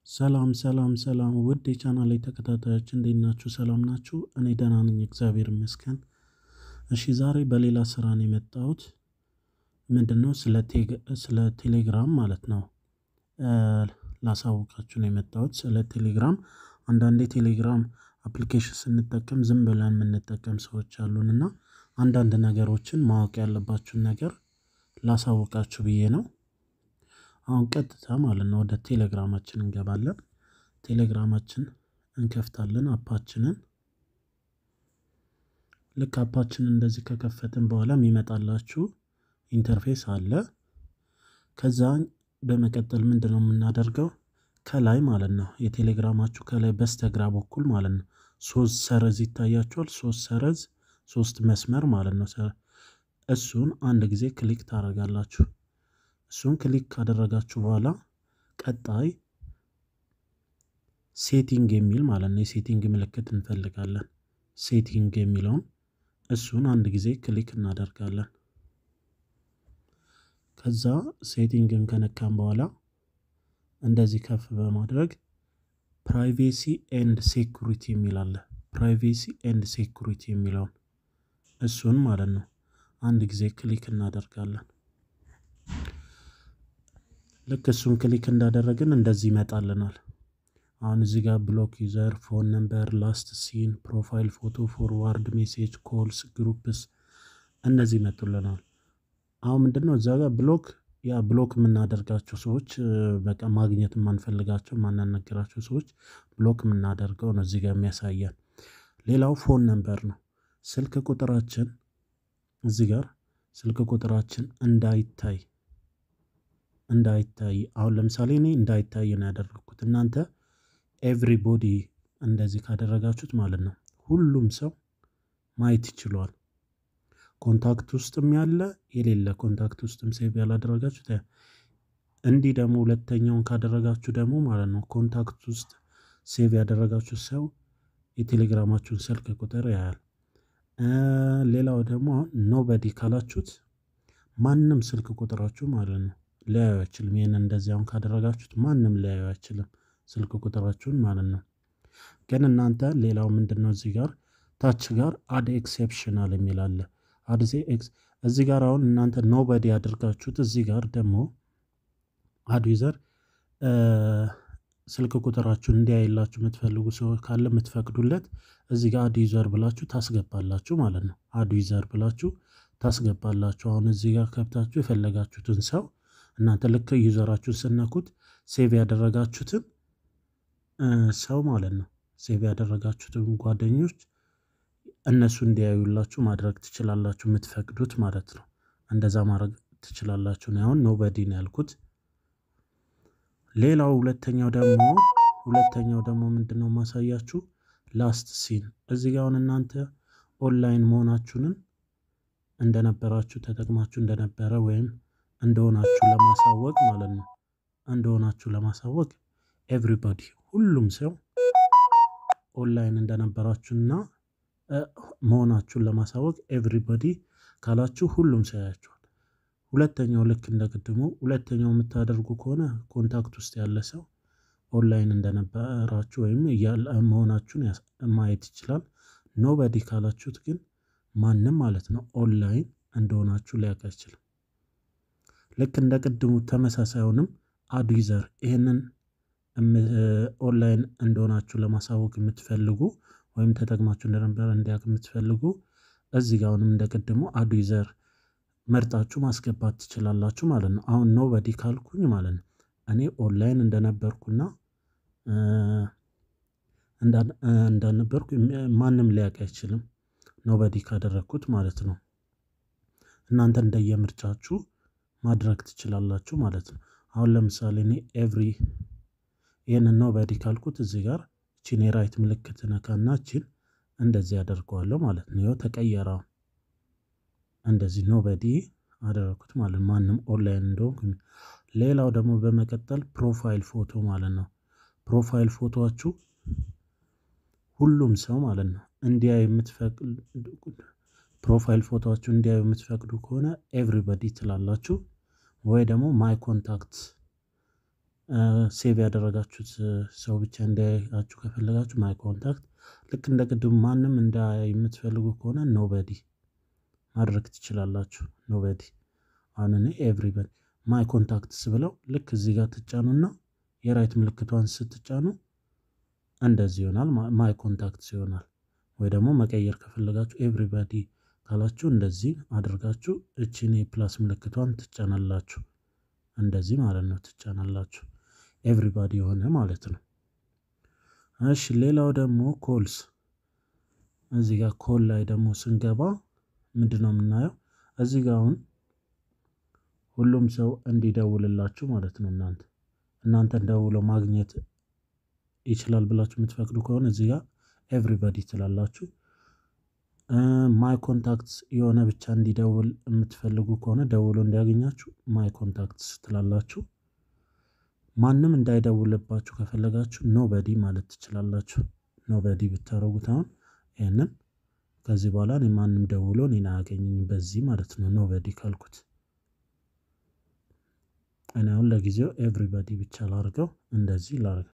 ሰላም ሰላም ሰላም ውድ የቻናሌ ተከታታዮች እንዴት ናችሁ? ሰላም ናችሁ? እኔ ደህና ነኝ፣ እግዚአብሔር ይመስገን። እሺ ዛሬ በሌላ ስራ ነው የመጣሁት። ምንድነው ስለ ቴሌግራም ማለት ነው ላሳውቃችሁ ነው የመጣሁት። ስለ ቴሌግራም አንዳንዴ ቴሌግራም አፕሊኬሽን ስንጠቀም ዝም ብለን የምንጠቀም ሰዎች አሉን እና አንዳንድ ነገሮችን ማወቅ ያለባችሁን ነገር ላሳውቃችሁ ብዬ ነው። አሁን ቀጥታ ማለት ነው ወደ ቴሌግራማችን እንገባለን። ቴሌግራማችን እንከፍታለን አፓችንን። ልክ አፓችንን እንደዚህ ከከፈትን በኋላ የሚመጣላችሁ ኢንተርፌስ አለ። ከዛ በመቀጠል ምንድን ነው የምናደርገው ከላይ ማለት ነው የቴሌግራማችሁ ከላይ በስተግራ በኩል ማለት ነው ሶስት ሰረዝ ይታያችኋል። ሶስት ሰረዝ ሶስት መስመር ማለት ነው። እሱን አንድ ጊዜ ክሊክ ታደርጋላችሁ። እሱን ክሊክ ካደረጋችሁ በኋላ ቀጣይ ሴቲንግ የሚል ማለት ነው የሴቲንግ ምልክት እንፈልጋለን። ሴቲንግ የሚለውን እሱን አንድ ጊዜ ክሊክ እናደርጋለን። ከዛ ሴቲንግን ከነካም በኋላ እንደዚህ ከፍ በማድረግ ፕራይቬሲ ኤንድ ሴኩሪቲ የሚል አለ። ፕራይቬሲ ኤንድ ሴኩሪቲ የሚለውን እሱን ማለት ነው አንድ ጊዜ ክሊክ እናደርጋለን። ልክ እሱን ክሊክ እንዳደረግን እንደዚህ ይመጣልናል። አሁን እዚህ ጋር ብሎክ ዩዘር፣ ፎን ነምበር፣ ላስት ሲን፣ ፕሮፋይል ፎቶ፣ ፎርዋርድ ሜሴጅ፣ ኮልስ፣ ግሩፕስ እነዚህ ይመጡልናል። አሁን ምንድነው እዛ ጋር ብሎክ ያ ብሎክ የምናደርጋቸው ሰዎች በቃ ማግኘት የማንፈልጋቸው ማናነግራቸው ሰዎች ብሎክ የምናደርገው ነው እዚህ ጋር የሚያሳየን። ሌላው ፎን ነምበር ነው። ስልክ ቁጥራችን እዚህ ጋር ስልክ ቁጥራችን እንዳይታይ እንዳይታይ አሁን ለምሳሌ እኔ እንዳይታይ ነው ያደረግኩት። እናንተ ኤቭሪቦዲ እንደዚህ ካደረጋችሁት ማለት ነው ሁሉም ሰው ማየት ይችሏል። ኮንታክት ውስጥም ያለ የሌለ ኮንታክት ውስጥም ሴቭ ያላደረጋችሁት እንዲህ ደግሞ ሁለተኛውን ካደረጋችሁ ደግሞ ማለት ነው ኮንታክት ውስጥ ሴቭ ያደረጋችሁት ሰው የቴሌግራማችሁን ስልክ ቁጥር ያያል። ሌላው ደግሞ አሁን ኖበዲ ካላችሁት ማንም ስልክ ቁጥራችሁ ማለት ነው ሊያዩ አይችልም። ይህን እንደዚህ አሁን ካደረጋችሁት ማንም ሊያዩ አይችልም ስልክ ቁጥራችሁን ማለት ነው። ግን እናንተ ሌላው ምንድን ነው እዚህ ጋር ታች ጋር አድ ኤክሴፕሽናል የሚል አለ። አድዜ ኤክስ እዚህ ጋር አሁን እናንተ ኖበዲ ያደርጋችሁት እዚህ ጋር ደግሞ አድ ዩዘር ስልክ ቁጥራችሁን እንዲያይላችሁ የምትፈልጉ ሰው ካለ የምትፈቅዱለት እዚህ ጋር አድ ዩዘር ብላችሁ ታስገባላችሁ ማለት ነው። አድ ዩዘር ብላችሁ ታስገባላችሁ። አሁን እዚህ ጋር ከብታችሁ የፈለጋችሁትን ሰው እናንተ ልክ ዩዘራችሁን ስነኩት ሴቭ ያደረጋችሁትን ሰው ማለት ነው ሴቭ ያደረጋችሁትን ጓደኞች እነሱ እንዲያዩላችሁ ማድረግ ትችላላችሁ፣ የምትፈቅዱት ማለት ነው። እንደዛ ማድረግ ትችላላችሁ ነው። አሁን ኖበዲ ነው ያልኩት። ሌላው ሁለተኛው ደግሞ ሁለተኛው ደግሞ ምንድን ነው ማሳያችሁ ላስት ሲን እዚህ ጋር አሁን እናንተ ኦንላይን መሆናችሁንን እንደነበራችሁ ተጠቅማችሁ እንደነበረ ወይም እንደሆናችሁ ለማሳወቅ ማለት ነው እንደሆናችሁ ለማሳወቅ ኤቭሪባዲ ሁሉም ሰው ኦንላይን እንደነበራችሁና መሆናችሁን ለማሳወቅ ኤቭሪባዲ ካላችሁ ሁሉም ሰው ያያችኋል። ሁለተኛው ልክ እንደ ቅድሙ ሁለተኛው የምታደርጉ ከሆነ ኮንታክት ውስጥ ያለ ሰው ኦንላይን እንደነበራችሁ ወይም መሆናችሁን ማየት ይችላል። ኖበዲ ካላችሁት ግን ማንም ማለት ነው ኦንላይን እንደሆናችሁ ሊያውቅ አይችልም። ልክ እንደ ቅድሙ ተመሳሳዩንም አድ ዩዘር ይህንን ኦንላይን እንደሆናችሁ ለማሳወቅ የምትፈልጉ ወይም ተጠቅማችሁ እንደነበረ እንዲያውቅ የምትፈልጉ እዚህ ጋር አሁንም እንደ ቅድሙ አድ ዩዘር መርጣችሁ ማስገባት ትችላላችሁ ማለት ነው። አሁን ኖበዲ ካልኩኝ ማለት ነው እኔ ኦንላይን እንደነበርኩና እንዳልነበርኩ ማንም ሊያውቅ አይችልም ኖበዲ ካደረግኩት ማለት ነው። እናንተ እንደየምርጫችሁ ማድረግ ትችላላችሁ ማለት ነው። አሁን ለምሳሌ እኔ ኤቭሪ ይህንን ኖበዲ ካልኩት እዚህ ጋር እቺን የራይት ምልክት ነካና እቺን እንደዚህ ያደርገዋለሁ ማለት ነው። ይኸው ተቀየረ። እንደዚህ ኖበዲ አደረግኩት ማለት ማንም ኦንላይን እንደሆንኩ። ሌላው ደግሞ በመቀጠል ፕሮፋይል ፎቶ ማለት ነው። ፕሮፋይል ፎቶችሁ ሁሉም ሰው ማለት ነው እንዲያዩ የምትፈቅዱ ፕሮፋይል ፎቶችሁ እንዲያዩ የምትፈቅዱ ከሆነ ኤቭሪበዲ ትላላችሁ፣ ወይ ደግሞ ማይ ኮንታክት ሴቭ ያደረጋችሁት ሰው ብቻ እንዲያያችሁ ከፈለጋችሁ ማይ ኮንታክት ልክ እንደ ቅድሙ ማንም እንዳያይ የምትፈልጉ ከሆነ ኖበዲ ማድረግ ትችላላችሁ። ኖበዲ አሁን እኔ ኤቭሪበዲ ማይ ኮንታክትስ ብለው ልክ እዚህ ጋር ትጫኑና የራይት ምልክቷን ስትጫኑ እንደዚህ ይሆናል። ማይ ኮንታክትስ ይሆናል። ወይ ደግሞ መቀየር ከፈለጋችሁ ኤቭሪባዲ ካላችሁ እንደዚህ አድርጋችሁ እቺን የፕላስ ምልክቷን ትጫናላችሁ። እንደዚህ ማለት ነው ትጫናላችሁ። ኤቭሪባዲ የሆነ ማለት ነው። እሺ ሌላው ደግሞ ኮልስ እዚህ ጋር ኮል ላይ ደግሞ ስንገባ ምንድን ነው የምናየው? እዚህ ጋር አሁን ሁሉም ሰው እንዲደውልላችሁ ማለት ነው። እናንተ እናንተን ደውለው ማግኘት ይችላል ብላችሁ የምትፈቅዱ ከሆነ እዚህ ጋር ኤቭሪባዲ ትላላችሁ። ማይ ኮንታክትስ የሆነ ብቻ እንዲደውል የምትፈልጉ ከሆነ ደውሎ እንዲያገኛችሁ ማይ ኮንታክትስ ትላላችሁ። ማንም እንዳይደውልባችሁ ከፈለጋችሁ ኖበዲ ማለት ትችላላችሁ። ኖበዲ ብታደረጉት አሁን ይህንን ከዚህ በኋላ እኔ ማንም ደውሎ እኔን አያገኘኝም በዚህ ማለት ነው። ኖበዲ ካልኩት እኔ አሁን ለጊዜው ኤቭሪባዲ ብቻ ላርገው፣ እንደዚህ ላርገው።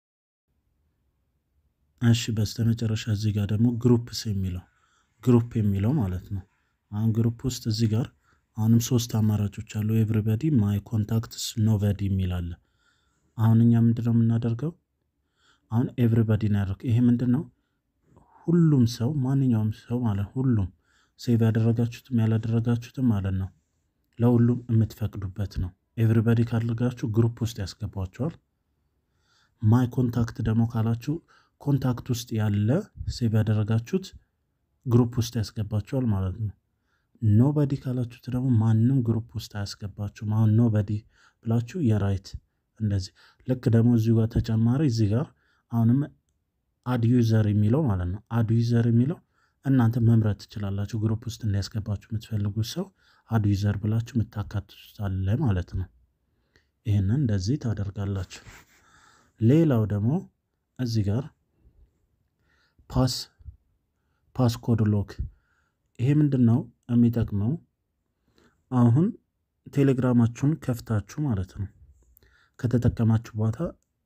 እሺ በስተመጨረሻ እዚህ ጋር ደግሞ ግሩፕስ የሚለው ግሩፕ የሚለው ማለት ነው። አሁን ግሩፕ ውስጥ እዚህ ጋር አሁንም ሶስት አማራጮች አሉ። ኤቭሪባዲ፣ ማይ ኮንታክትስ፣ ኖበዲ የሚል አለ። አሁን እኛ ምንድን ነው የምናደርገው? አሁን ኤቭሪባዲ እናደርገው። ይሄ ምንድን ነው? ሁሉም ሰው ማንኛውም ሰው ማለት ሁሉም ሴቭ ያደረጋችሁትም ያላደረጋችሁትም ማለት ነው ለሁሉም የምትፈቅዱበት ነው። ኤቭሪባዲ ካደረጋችሁ ግሩፕ ውስጥ ያስገባችኋል። ማይ ኮንታክት ደግሞ ካላችሁ ኮንታክት ውስጥ ያለ ሴቭ ያደረጋችሁት ግሩፕ ውስጥ ያስገባችኋል ማለት ነው። ኖበዲ ካላችሁት ደግሞ ማንም ግሩፕ ውስጥ አያስገባችሁም። አሁን ኖበዲ ብላችሁ የራይት እንደዚህ ልክ ደግሞ እዚሁ ጋር ተጨማሪ እዚህ ጋር አሁንም አድ ዩዘር የሚለው ማለት ነው። አድ ዩዘር የሚለው እናንተ መምረጥ ትችላላችሁ። ግሩፕ ውስጥ እንዲያስገባችሁ የምትፈልጉት ሰው አድ ዩዘር ብላችሁ የምታካትቱት አለ ማለት ነው። ይህንን እንደዚህ ታደርጋላችሁ። ሌላው ደግሞ እዚህ ጋር ፓስ ፓስኮድ ሎክ ይሄ ምንድን ነው የሚጠቅመው? አሁን ቴሌግራማችሁን ከፍታችሁ ማለት ነው ከተጠቀማችሁ በኋላ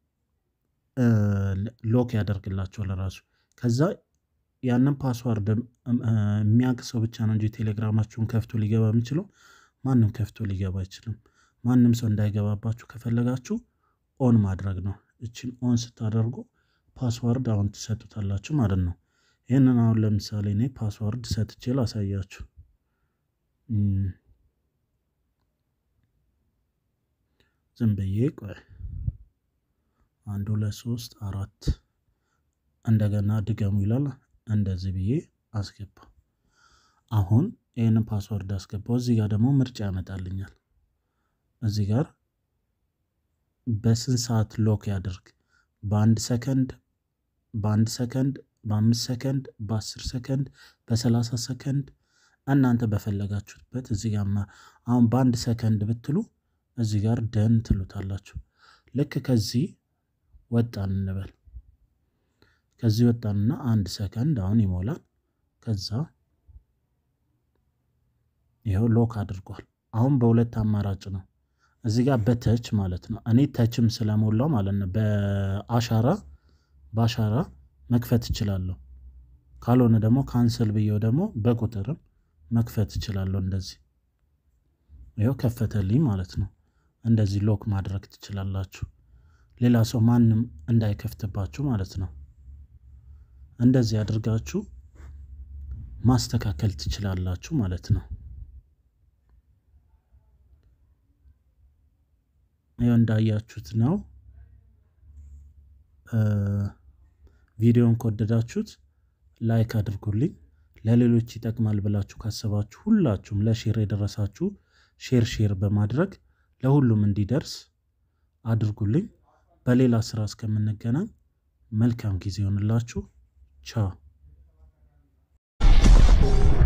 ሎክ ያደርግላችኋል ራሱ። ከዛ ያንን ፓስዋርድ የሚያውቅ ሰው ብቻ ነው እንጂ ቴሌግራማችሁን ከፍቶ ሊገባ የሚችለው ማንም ከፍቶ ሊገባ አይችልም። ማንም ሰው እንዳይገባባችሁ ከፈለጋችሁ ኦን ማድረግ ነው። እችን ኦን ስታደርጉ ፓስዋርድ አሁን ትሰጡታላችሁ ማለት ነው። ይህንን አሁን ለምሳሌ እኔ ፓስዋርድ ሰጥቼ ላሳያችሁ። ዝም ብዬ ቆይ አንድ ሁለት ሶስት አራት እንደገና ድገሙ ይላል። እንደዚህ ብዬ አስገባ። አሁን ይህንን ፓስወርድ አስገባው። እዚህ ጋር ደግሞ ምርጫ ያመጣልኛል። እዚህ ጋር በስንት ሰዓት ሎክ ያደርግ? በአንድ ሰከንድ፣ በአንድ ሰከንድ፣ በአምስት ሰከንድ፣ በአስር ሰከንድ፣ በሰላሳ ሰከንድ እናንተ በፈለጋችሁበት እዚህ ጋር አሁን በአንድ ሰከንድ ብትሉ እዚህ ጋር ደን ትሉታላችሁ። ልክ ከዚህ ወጣን እንበል። ከዚህ ወጣንና አንድ ሰከንድ አሁን ይሞላል። ከዛ ይኸው ሎክ አድርጓል። አሁን በሁለት አማራጭ ነው። እዚህ ጋር በተች ማለት ነው። እኔ ተችም ስለሞላው ማለት ነው በአሻራ በአሻራ መክፈት እችላለሁ። ካልሆነ ደግሞ ካንሰል ብዬው ደግሞ በቁጥርም መክፈት እችላለሁ። እንደዚህ ይኸው ከፈተልኝ ማለት ነው። እንደዚህ ሎክ ማድረግ ትችላላችሁ። ሌላ ሰው ማንም እንዳይከፍትባችሁ ማለት ነው። እንደዚህ አድርጋችሁ ማስተካከል ትችላላችሁ ማለት ነው። ይኸው እንዳያችሁት ነው። ቪዲዮን ከወደዳችሁት ላይክ አድርጉልኝ። ለሌሎች ይጠቅማል ብላችሁ ካሰባችሁ ሁላችሁም ለሼር የደረሳችሁ ሼር ሼር በማድረግ ለሁሉም እንዲደርስ አድርጉልኝ። በሌላ ስራ እስከምንገናኝ መልካም ጊዜ ይሆንላችሁ። ቻው